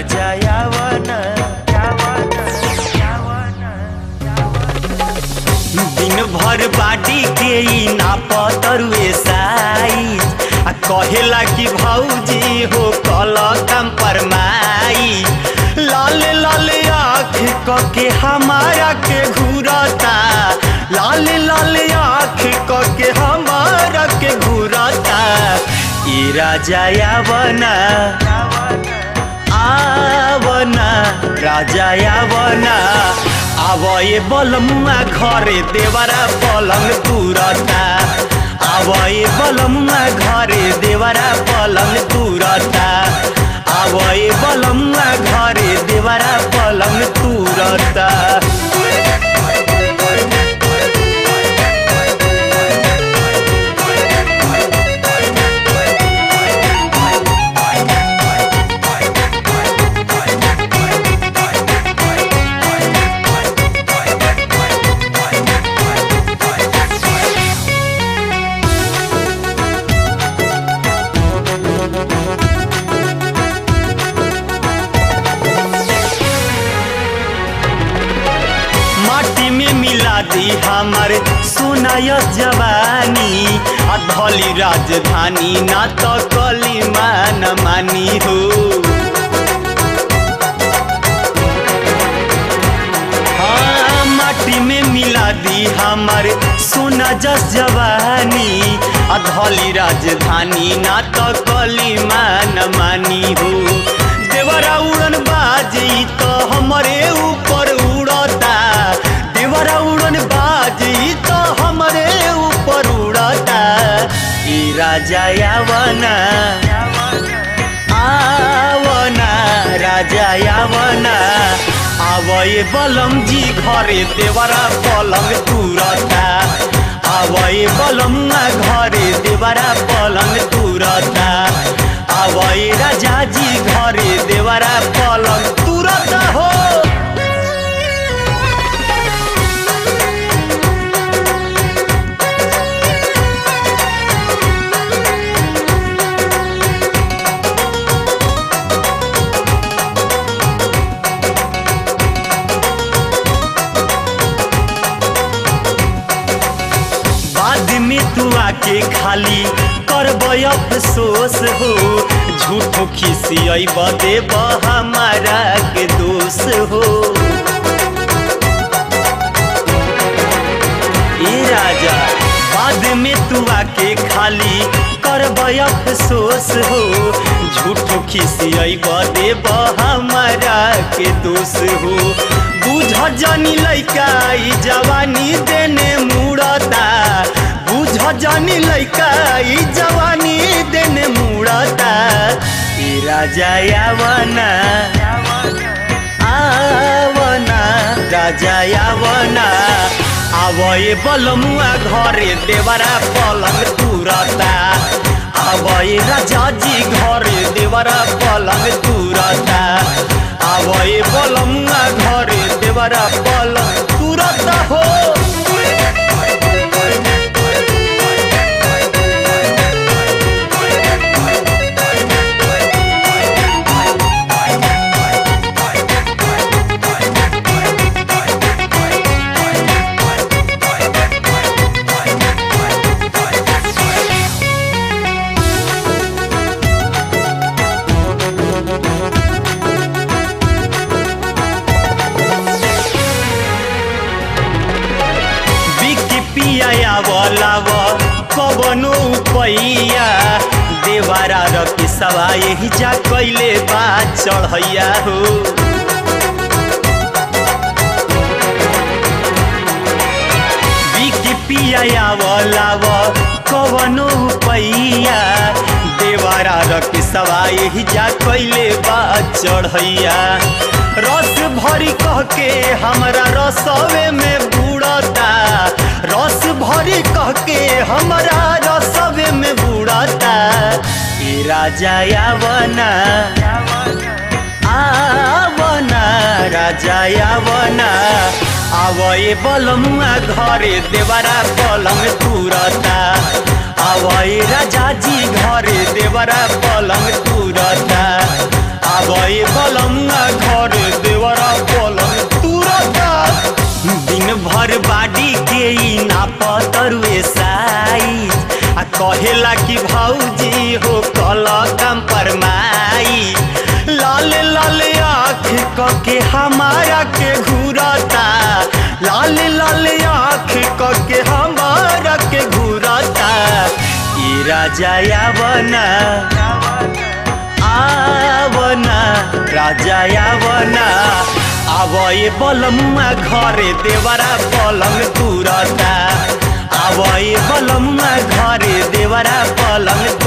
राजा यावन दिन भर बाटी के ई नापतरुए साइज आ कहेला कि भौजी हो कल कंपरमाई लाल लाल आँख कके हमारा के घूरता लाल लाल आँख कके हमारा के घूरता ई राजा यावना आवना राजा यावना आव ये बलमुआ घरे देवरा पलंग तुरता आव ये बलमुआ घरे देवरा पलंग तुरता आव ये बलमुआ घरे देवरा पलंग तुरता माटी में मिला दी हमार सोनाय जवानी आ धली राजधानी ना तो कली मान मानी हो हाँ, माटी में मिला दी हमार सोना जस जवानी आ धली राजधानी ना तो कली मान मानी हो देवरा उड़न बाजी तो हमरे ऊपर उड़ता देवरा उड़न बाजी तो हमरे ऊपर उड़ता ई राजा यावना आवना राजा यावना आवए बलम जी घरे देवरा पलंग तुरता आवए बलमुआ घरे देवरा पलंग तुरता आवए राजा जी घरे देवरा पलंग तुरता हो बाद में तू आके खाली करब अफसोस हो झूठो खिसियब देब हमारा के दोष हो ए राजा बाद में तू आके खाली करब अफसोस हो झूठो खिसियब देब हमारा के दोष हो बुझ जानी लैका ई जवानी देने मुड़ता बुझ जानी लैका ई जवानी देने मुड़ता ई राजा यावना आवना राजा यावना आवए बलमुआ घरे देवरा पलंग तुरता आवए राजा जी घरे देवरा पलंग तुरता आवए बलमुआ घरे देवरा पलंग तुरता हो बिकी पिया बोलाव कबनो पैया देवारा र किसवा यही जा कैले बा चढ़ैया हो बिकी पिया बोलाव कबनो पैया देवारा र किसवा यही जा कैले बा चढ़ैया रस भरी कह के हमरा रसवे में बुड़ता रस भरी कह के हमरा रसवे में बुड़ता ई राजा यावना आवना राजा यावना आवए बलमुआ घरे देवरा पलंग तुरता आवए राजा जी घरे देवरा पलंग तुरता आवे बलमुआ घर देवरा पलंग तुरता दिन भर बाडी के ई नापतरुए साई आ कहेला कि भौजी हो कल कंपरमाई लाल लाल आँख कके हमारा के घूरता लाल लाल आँख कके हमारा के घूरता ई राजा यावना आवना राजा आवना आवए बलमुआ घरे देवरा पलंग तुरता आवए बलमुआ घरे देवरा पलंग